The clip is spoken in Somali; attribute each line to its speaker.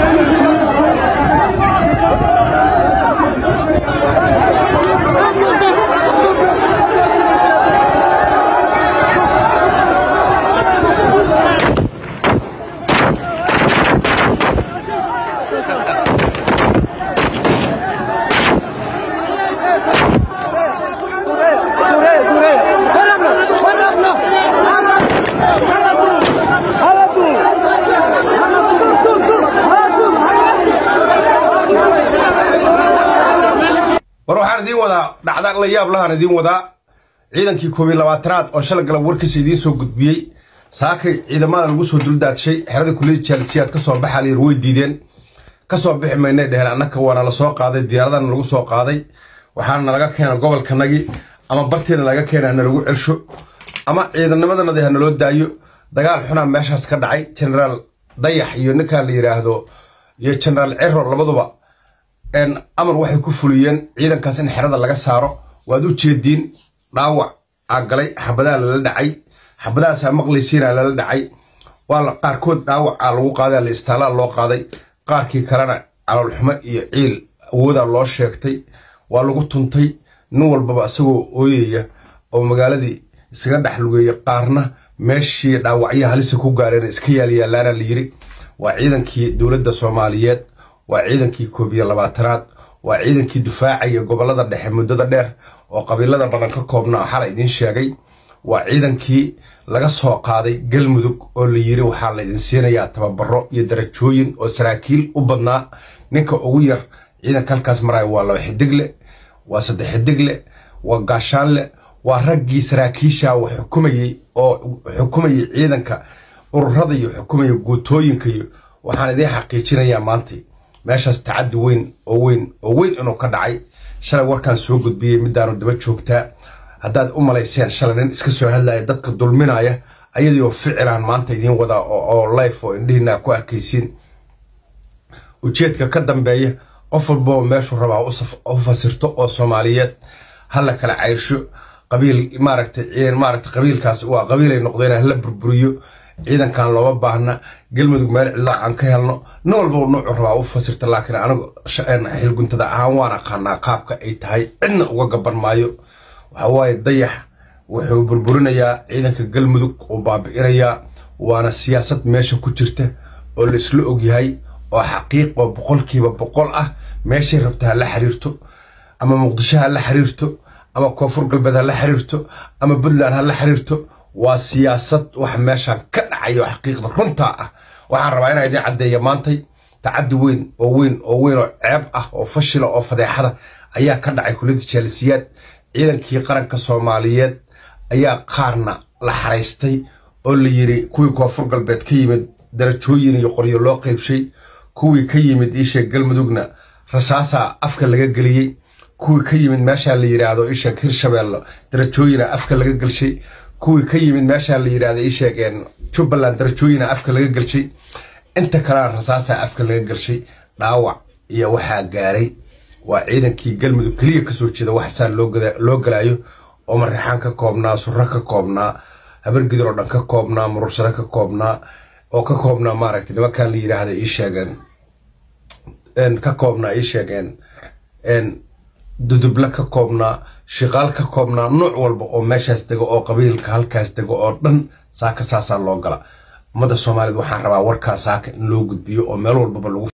Speaker 1: war waxaan idiin wadaa dhacda la yaab lahaan idiin wadaa ciidankii koob iyo labaatanaad oo shalay galab warkiisa idiin soo gudbiyey saakay ciidamada lagu soo duldaadshay xerada kuliyada jaalisiyaad ka soo baxaa layir way diideen ka soo bixi maynay dheheen annaka waana la soo qaaday diyaaradana lagu soo qaaday waxaana nalaga keena gobolkanagii ama barteena laga keena hana lagu celsho ama ciidanimadanadi ha naloo daayo dagaal xunaa meeshaas ka dhacay genaraal dayax iyo ninkan la yidhaahdo iyo genaraal cero labaduba amar waxay ku fuliyeen ciidankaas in xerada laga saaro waad u jeediin dhaawac aa galay xabadaha lala dhacay xabadahaasaa maqlaysiina lala dhacay waa qaarkood dhaawacaa lagu qaaday la istaalaa loo qaaday qaarkii kalena caloolxumo iyo ciil awoodaa loo sheegtay waa lagu tuntay nin walbaba isagoo ooyaya oo magaaladii isaga dhex lugeeya qaarna meeshii dhaawacyo halisa ku gaareen iska yaalyaalaana la yiri waa ciidankii dowladda soomaaliyeed waa ciidankii koob iyo labaatanaad waa ciidankii dufaacaya gobolada dhexe muddada dheer oo qabiilada badan ka koobnaa xala idiin sheegay waa ciidankii laga soo qaaday galmudug oo la yiri waxaa laydin siinayaa tababaro iyo darajooyin oo saraakiil u badnaa ninka ugu yar ciidanka halkaas maraya waa laba xidigle waa saddex xidigle waa gaashaanle waa raggii saraakiisha wax xukumayey oo xukumayay ciidanka ururada iyo xukumaya guutooyinka iyo waxaan idiin xaqiijinayaa maantay meeshaas tacaddi weyn oo weyn oo weyn inuu ka dhacay shalay warkaan soo gudbiyey midaanu daba joogtaa haddaad u malayseen shalay nin iska soo hadlaya dadka dulminaya ayadiioo ficilaan maanta idiin wadaa oo life oo indhihiina ku arkaysiin ujeedka ka dambeeya qof walboo meeshuu rabaa u fasirto oo soomaaliyeed hala kala caysho qabiil maaragtay maaragtay qabiilkaas waa qabiilay noqdeen hala burburiyo ciidankan looma baahna galmudug meel cidlaa aan ka helno nin walba nuucu rabaa u fasirta laakiin anigu xilguntada ahaan waan aqaanaa qaabka ay tahay cidna uga gaban maayo waxa waaye dayax wuxuu burburinayaa ciidanka galmudug uu baabi'inayaa waana siyaasad meesha ku jirta oo la isla ogyahay oo xaqiiq oo boqolkiiba boqol ah meeshay rabta ha la xiriirto ama muqdisho ha la xiriirto ama koonfur galbeed ha la xiriirto ama puntland ha la xiriirto waa siyaasad wax meeshaan ka dhacayo xaqiiqda runtaa ah waxaan rabaa inaa idiin caddeeya maantay tacaddi weyn oo weyn oo weyn oo ceeb ah oo fashila oo fadeexada ayaa ka dhacay kuliyadda jaalisiyaad ciidankii qaranka soomaaliyeed ayaa qaarna la xaraystay oo la yiri kuwii koonfur galbeed ka yimid darajooyin iyo qoryo loo qaybshay kuwii ka yimid iisheeg galmudugna rasaasaa afka laga geliyey kuwii ka yimid meeshaa la yidhaahdo iisheeg hirshabeelle darajooyina afka laga gelshay kuwii ka yimid meeshaa la yidhahda ii sheegeen jubbaland darajooyina afka laga gelshay inta kalena rasaasaa afka laga gelshay dhaawac iyo waxaa gaaray waa ciidankii galmudug keliya kasoo jeeda waxsaa loo galaayo oo marixaan ka koobnaa surro ka koobnaa habargidir oo dhan ka koobnaa murursado ka koobnaa oo ka koobnaa maaragtay nimankan la yidhaahda ii sheegeen ka koobnaa ii sheegeen duduble ka koobnaa shiqaal ka koobnaa nuuc walba oo meeshaas dego oo qabiilka halkaas dego oo dhan saaka saasaa loo gala ummadda soomaaliyeed waxaan rabaa warkaa saaka in loo gudbiyo oo meel walbaba lagu